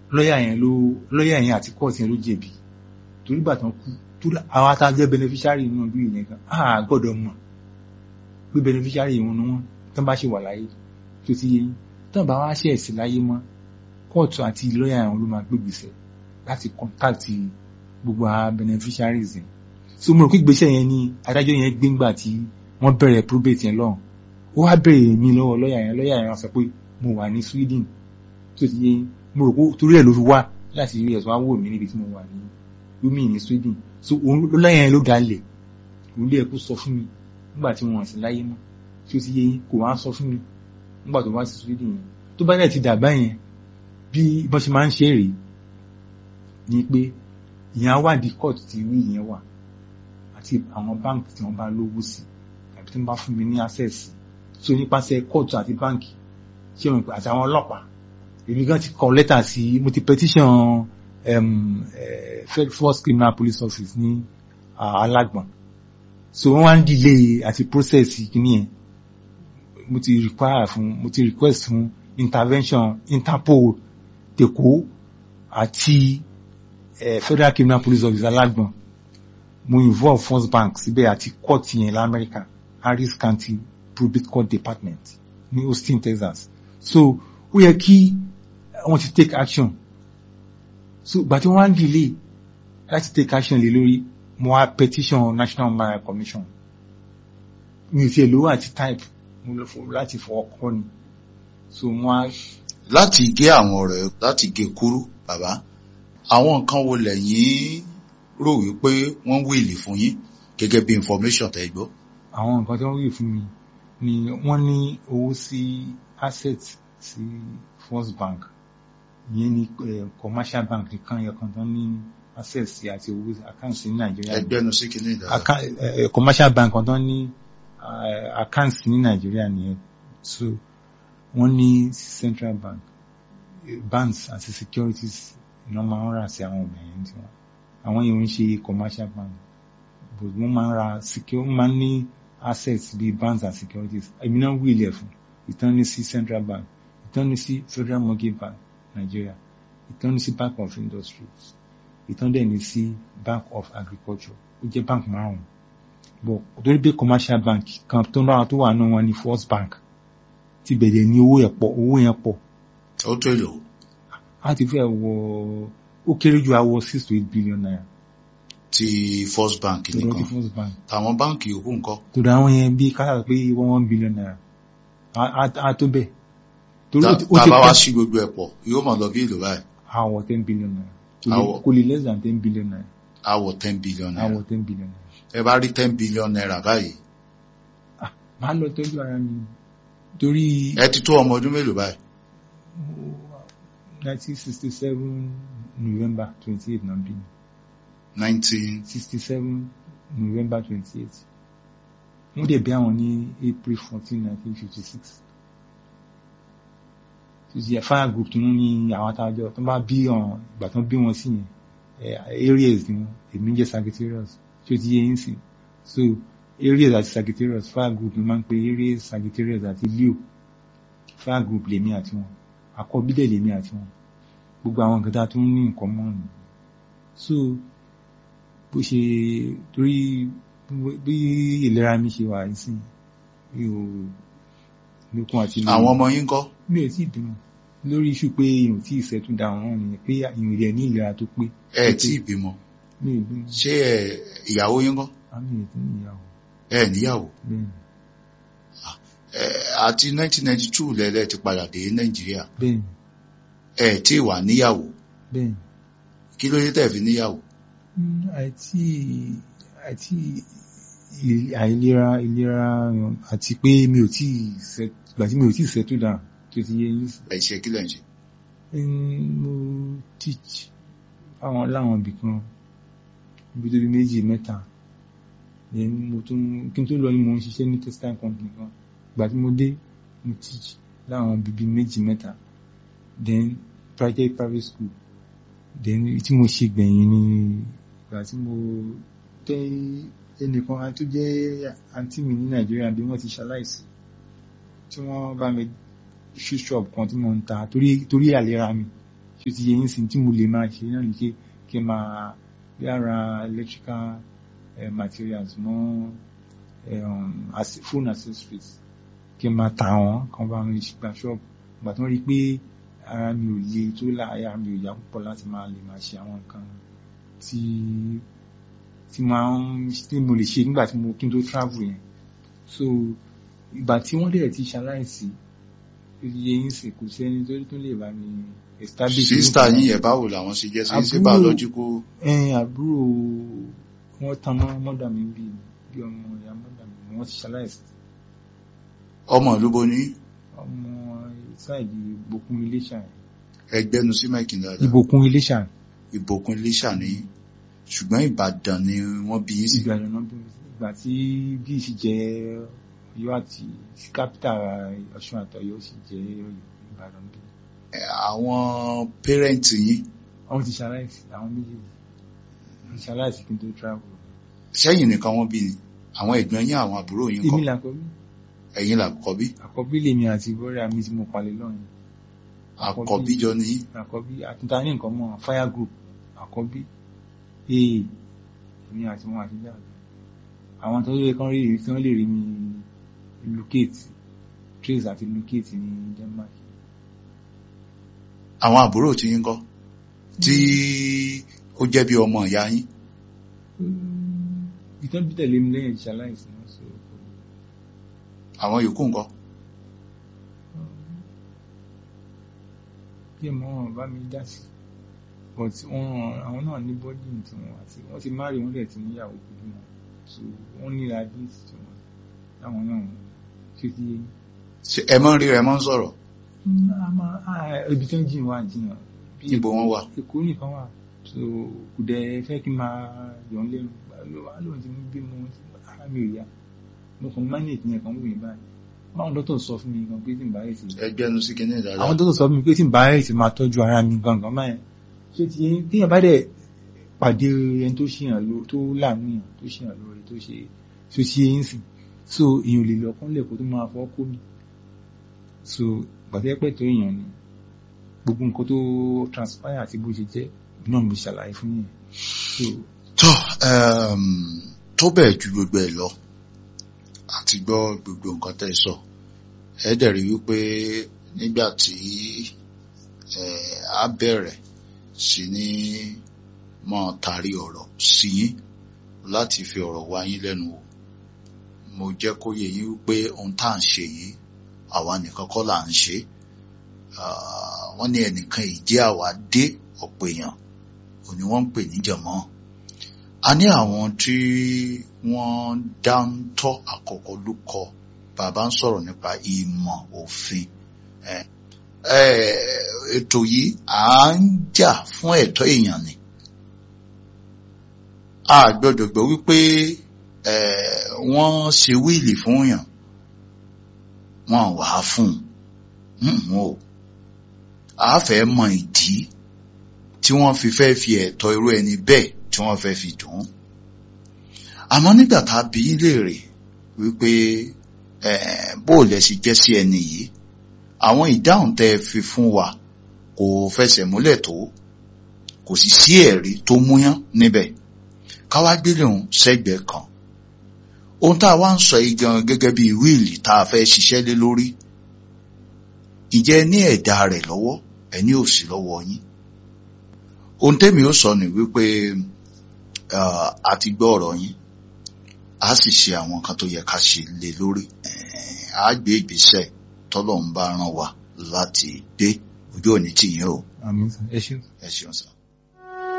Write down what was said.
lọ́ọ̀yà yẹn ló lọ́ọ̀yà yẹn àti kóòtù yẹn ló jẹ̀bi torí gbà tán kú torí àwọn atajẹ́ beneficiary inú bí ìyẹn kan á gbọ́dọ̀ mọ̀ pé beneficiary wọn ni wọ́n tán bá ṣe wà láyé tó ti yé yín tán bá wá ṣe ẹ̀sìn láyé mọ́ kóòtù àti lọ́ọ̀yà yẹn ló máa gbégbèsè láti contact gbogbo àwọn beneficiaries yẹn so mo rò pé ìgbésẹ̀ yẹn ni adájọ́ yẹn gbé ńgbà tí wọ́n bẹ̀rẹ̀ probate yẹn lọ́hùn ó wá bẹ̀rẹ̀ mi lọ́wọ́ lọ́ọ̀yà yẹn lọ́ọ̀yà yẹn wá sọ pé mo wà ní Sweden tó ti yé yín mo rò pé torí ẹ̀ ló fi wá láti rí ẹ̀sùn wá wò mí níbi tí mo wà ní lómi ní Sweden so òun lọ́ọ̀yà yẹn ló dalẹ̀ òun lé ẹ̀kú sọ fún mi nígbà tí wọ́n sì láyé mọ́ tí ó ti yé yín kò wá sọ fún mi nígbà tó wá sí Sweden yẹn tó bá dẹ̀ ti dàgbà yẹn bí bọ́n ṣe máa ń ṣe rèé ni pé ìyẹn á wádìí court ti rí ìyẹn wà àti àwọn báǹkì tí wọ́n bá lówó sí tàbí tí wọ́n bá fún mi ní access so nípasẹ̀ court àti báǹkì ṣé wọn àti àwọn ọlọ́pàá èmi gan ti kọ lẹ́tà sí mo ti petition um, uh, first criminal police office ní uh, alágbọ̀n so wọ́n wá ń delay àti process kìíní yẹn mo ti require fún mo ti request fún intervention Interpol tèkó àti uh, federal criminal police office alágbọ̀n mo involve first bank síbẹ̀ àti court yẹn lamẹ́ríkà Harris County probate court department ní Austin Texas so ó yẹ kí wọ́n ti take action so gbà tí wọ́n wá ń delay láti take action lé lórí mo wá petition National Human Commission mi ò tiẹ̀ lówó àti type mo lọ fọ láti fọwọ́ kọ́ ni so mo wá. láti gé àwọn ọ̀rẹ́ láti gé kúrú bàbá àwọn nǹkan wo lẹ́yìn rò wípé wọ́n wíìlì fún yín gẹ́gẹ́ bí information tẹ́ gbọ́. àwọn nǹkan tí wọ́n wíìlì fún mi ni wọ́n ní owó sí asset sí First Bank ìyẹn ní commercial bank nìkan yẹ kan tán ní access sí àti owó account ní Nàìjíríà. ẹgbẹ́nu sí kìíní ìdára. commercial bank kan tán ní account ní Nàìjíríà nìyẹn so wọ́n ní central bank banks àti securities iná máa ń rà sí àwọn obìnrin tí wọ́n àwọn yìí ń ṣe commercial bank but wọ́n máa ń ra secure wọ́n máa ń ní assets bíi banks and securities èmi náà wí ilẹ̀ fún ìtàn ní sí central bank ìtàn ní sí federal mortgage bank Nigeria ìtàn ní sí bank of industries ìtàn dẹ̀ ní sí bank of agriculture ó jẹ́ bank márùn-ún but torí pé commercial bank kan tó náà tó wà náà wọn ní first bank ti bẹ̀rẹ̀ ní owó yẹn pọ̀ owó yẹn pọ̀. ó tó èlò. a ti fẹ́ wọ ó kéré ju àwọ six to eight billion naira. ti first bank nìkan ti first bank. àwọn báǹkì yòókù ńkọ́. tòdà àwọn yẹn bí kásá pé one one billion naira a tó bẹ́ẹ̀. tá a bá wá sí gbogbo ẹ̀ pọ̀ yóò máa lọ bí èlò báyìí. àwọ̀ ten billion naira kò lè less than ten billion naira. àwọ̀ ten billion naira. àwọ̀ ten billion naira. ẹ bá rí ten billion naira báyìí. máa lọ tọ́jú ara mi torí. ẹ ti tó ọmọ ọdún mélòó báyìí. nineteen sixty seven november twenty eight náà bí mi. nineteen. sixty seven november twenty eight wọ́n dẹ̀ bí àwọn ní april fourteen nineteen fifty six títí fire group tí wọ́n ní àwọn àtàjọ tó bá bí ọ̀ràn ìgbà tó bí wọn sí yẹn areas ni wọn èmi jẹ́ sagittarius tí ó ti yé yín sí so areas àti sagittarius fire group ni máa ń pe areas sagittarius àti leo fire group lèmi àti wọn àkọ́bídẹ̀ lèmi àti wọn gbogbo àwọn nǹkan tá a tún ní nǹkan mọ́ ni so bó ṣe torí bí ìlera mi ṣe wà nísìnyí mi ò lókun àti lórí àwọn ọmọ yín kọ́. mi ò tí ì bímọ lórí iṣu pé ìhùn tí ìṣẹ́tù dà wọ́n nìyẹn pé ìhùn rẹ̀ ní ìlera tó pé. ẹ tí ì bímọ mi ò bímọ. ṣé ẹ ìyàwó yín kọ́. àmì ètò ìyàwó. ẹ níyàwó. bẹ́ẹ̀ni. àti 1992 lẹ́lẹ́ ti padà dé nàìjíríà. bẹ́ẹ̀ni. ẹ tí ì wà níyàwó. bẹ́ẹ̀ni. kí ló dé tẹ̀ fi níyàwó. àìtí àìtí àìlera ìlera àti pé mi ò tí ì ṣe ìgbà tí mi ò tí ì ṣètò dáa tó ti yé yín. ẹ ṣe kí lẹ ń ṣe. mo teach àwọn láwọn ibì kan ibi tó bí méjì mẹ́ta mo tún kí n tó lọ ni mo ń ṣiṣẹ́ ní textile company kan ìgbà tí mo dé mo teach láwọn bíbí méjì mẹ́ta then private private school then tí mo ṣe gbẹ̀yìn ni ìgbà tí mo tẹ́ ẹnìkan tó jẹ́ àǹtí mi ní nàìjíríà bí wọ́n ti ṣaláìsí tí wọ́n bá mi ṣí ṣọ́ọ̀bù kan tí mo ń ta torí torí àlera mi tó ti yẹ yín sí tí mo lè máa ṣe náà ní kí kí n máa bí ara electrical eh, materials mọ́ um, as phone accessories kí n máa tà wọ́n kan bá mi gba ṣọ́ọ̀bù ìgbà tí wọ́n rí i pé ara mi ò le tó láàyè ara mi ò yá púpọ̀ láti máa lè máa ṣe àwọn nǹkan tí tí máa ń tí mo lè ṣe nígbà tí mo kí n tó travel yẹn so ìgbà tí wọ́n dẹ̀ ti ṣaláìsí iye yín sì kò sẹ́ni tó tó lè bá mi establish. sísítà yín yẹn báwo làwọn ṣe jẹ́ sí sí Àbúrò- biological ẹn àbúrò wọn tan mọ́ mọ́dà mi bí bí ọmọ ìyá mọ́dà mi wọ́n ti ṣaláìsí ọmọ ìlú bo ní ọmọ sáìdì ìbòkun iléṣà yẹn. ẹgbẹ́nu sí mẹ́kìn dáadáa ìbòkun iléṣà ìbòkun iléṣà ní ṣùgbọ́n ìbàdàn ni wọ́n bí yín sí ìgbà ìrànà bí ìgbà tí bí sì jẹ Ọ̀yọ́ àti kápítà Ọ̀ṣun àtọ̀yọ́ sì jẹ Ìbàdàn bí Ẹ, àwọn pẹ́rẹ́ǹtì yín àwọn ti ṣaláìsí àwọn méjèèjì ti ṣaláìsí kí n tó travel sẹ́yìn nìkan wọ́n bí ni àwọn ẹ̀gbọ́n yín àwọn àbúrò yín èmi kọ́ làkọ́bí ẹ̀yin làkọ́bí àkọ́bí lèmi àti bọ́rẹ́ mi tí mo palẹ̀ lọ́yìn àkọ́bí jọ ní yín àkọ́bí àtúntà ní nǹkan mọ́ fire group àkọ́bí ee èmi àti wọn àti dáàbò àwọn tó yẹ kán rí tí wọ́n lè rí mi locate trace àti locate ní Denmark àwọn àbúrò tí yín kọ́ tí ó jẹ́ bí ọmọ ìyá yín ìtàn bí tẹ̀lé mi lẹ́yìn ìṣaláìsí náà so àwọn yòókù ńkọ́ bí ẹ̀mọ́ wọn bá mi dá sí but wọn àwọn náà ní bọ́dì tí wọn àti wọ́n ti márì wọ́n dẹ̀ ti níyàwó pẹ̀lú wọn so wọ́n ní radiate tí wọn táwọn náà ṣe ti yé Ṣé ẹ mọ́ ń rí ẹ mọ́ ń sọ̀rọ̀ ibi tó ń jìn wá jìnnà bí níbo wọ́n wà Èkó nìkan wà so kò dẹ̀ fẹ́ kí n máa yọ̀ ń lẹ́nu wà lóun ti ń bí mo ara mi ò yá mo kàn manage yẹn kan wù mí báyìí báwọn dókítà sọ fún mi gan pé tí n bá yẹ sí ẹgbẹ́nu sí kinní dáadáa àwọn dókítà sọ fún mi pé tí n bá yẹ sí máa tọ́jú ara mi gangan báyẹn ṣé ti yẹn téèyàn bá dẹ̀ pàdé ẹni tó ṣèyàn ló tó láàánú yàn tó ṣèyàn lóore tó ṣe tó ṣe é ń sìn so èèyàn ò lè lọ kán lẹ̀kọ́ tó máa fọ́ kó mi so gbàtẹ́ pẹ̀ tó èèyàn ni gbogbo nǹkan tó transpire àti bó ṣe jẹ́ náà mo ṣàlàyé fún yẹn so tó um, tó bẹ́ẹ̀ ju gbogbo ẹ̀ lọ àti gbọ́ gbogbo nǹkan tẹ́ ẹ sọ ẹ dẹ̀ rí wípé nígbà tí ẹ á bẹ̀rẹ̀ sí ní mọ́ tari ọ̀rọ̀ sí yín láti fi ọ̀rọ̀ wá yín lẹ́nu wò mo jẹ́ kó yé yín wípé ohun tá à ń ṣe yìí àwa nìkan kọ́ là ń ṣe Ah, wọ́n ní ẹnìkan ìjẹ́ àwa dé ọ̀pọ̀ èèyàn òní wọ́n ń pè níjàmọ́ a ní àwọn tí wọ́n dáńtọ́ àkọ́kọ́ lúkọ bàbá ń sọ̀rọ̀ nípa ìmọ̀ òfin Eh, eh, ètò yìí à ń jà fún ẹ̀tọ́ èèyàn ni a gbọ́dọ̀ gbọ́ wípé eh, wọ́n ṣe wíìlì fún yàn wọ́n wà á fún un o a fẹ́ mọ ìdí tí wọ́n fi fẹ́ fi ẹ̀tọ́ irú ẹni bẹ́ẹ̀ tí wọ́n fẹ́ fi dùn ún àmọ́ nígbà tá a bí í léèrè wípé eh, bó o lẹ sì jẹ́ sí ẹni yìí àwọn ìdáhùn tẹ́ ẹ fi fún wa kò fẹsẹ̀ múlẹ̀ tó kò sì sí ẹ̀rí tó múyán níbẹ̀ káwá gbélé òun sẹ́gbẹ̀ẹ́ kan ohun tá a wá ń sọ yìí gan gẹ́gẹ́ bí wíìlì tá a fẹ́ ṣiṣẹ́ lé lórí ìjẹ́ ní ẹ̀dá rẹ̀ lọ́wọ́ ẹni ò sí lọ́wọ́ yín ohun tẹ́mi ó sọ ni wípé ah, a ti gbọ́ ọ̀rọ̀ yín a sì ṣe àwọn nǹkan tó yẹ ká ṣe lé lórí Eh, a gbé ìgbésẹ̀ tọ́lọ́run bá rán wa láti gbé ojú òní tìyín o àmì ẹ ṣeun. ẹ ṣeun sá.